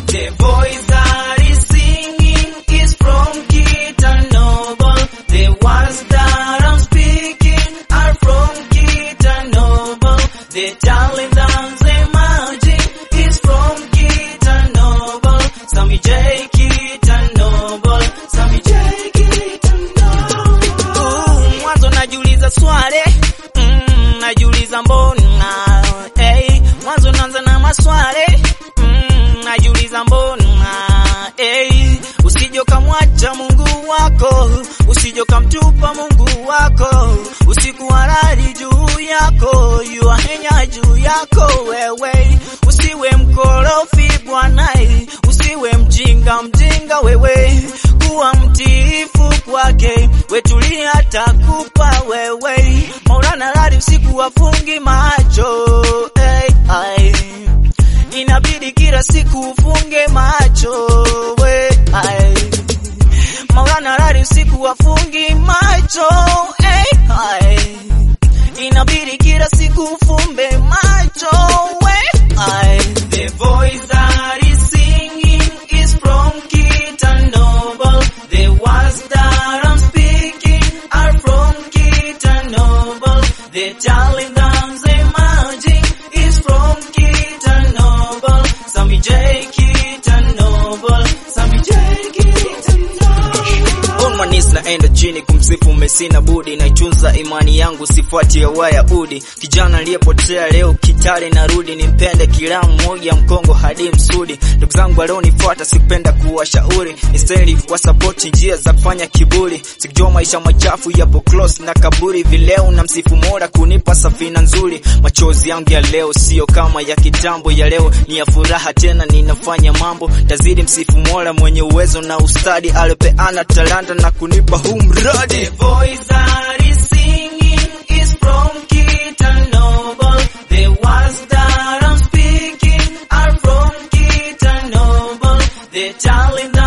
The voice that is singing is from Kitanoble. The words that I'm speaking are from Kitanoble. The talent that's emerging is from Kitanoble. Sammy J Kitanoble. Sammy J Kitanoble. Uh, Mwanzo najiuliza swali mm, najiuliza mbona hey, mwanzo naanza na maswali mm, najiuliza mbona hey, usije ukamwacha Mungu wako, usije ukamtupa Mungu wako, usiku halali juu yako, yuahenya juu yako wewe, usiwe mkorofi Bwana, usiwe mjinga mjinga wewe, kuwa mtiifu kwake, wetulia takupa wewe, Maulana lali usiku wafungi macho hey, ay. Inabidi kila siku ufunge macho we ay. Maulana lali usiku wafungi macho hey, ay. Inabidi kila siku ufumbe macho we ay. The voice that is singing is from Kitanoble. The words that I'm speaking are from Kitanoble. The talent that's emerging is from Kitanoble. Sammy J Kitanoble. Sammy J Kitanoble. On my knees naenda chini kumsifu Mesina budi naitunza imani yangu sifuati ya Wayahudi kijana aliyepotea leo Kitale narudi nimpende kila mmoja Mkongo hadi Msudi ndugu zangu walionifuata sikupenda kuwashauri instead wa support njia za kufanya kiburi sikijua maisha machafu yapo close na kaburi vileo na msifu Mola kunipa safina nzuri machozi yangu ya leo sio kama ya kitambo ya leo ni ya furaha tena ninafanya mambo tazidi msifu Mola mwenye uwezo na ustadi alipeana talanta na kunipa huu mradi The voice that is singing is from Kitanoble. The words that I'm speaking are from Kitanoble. The talent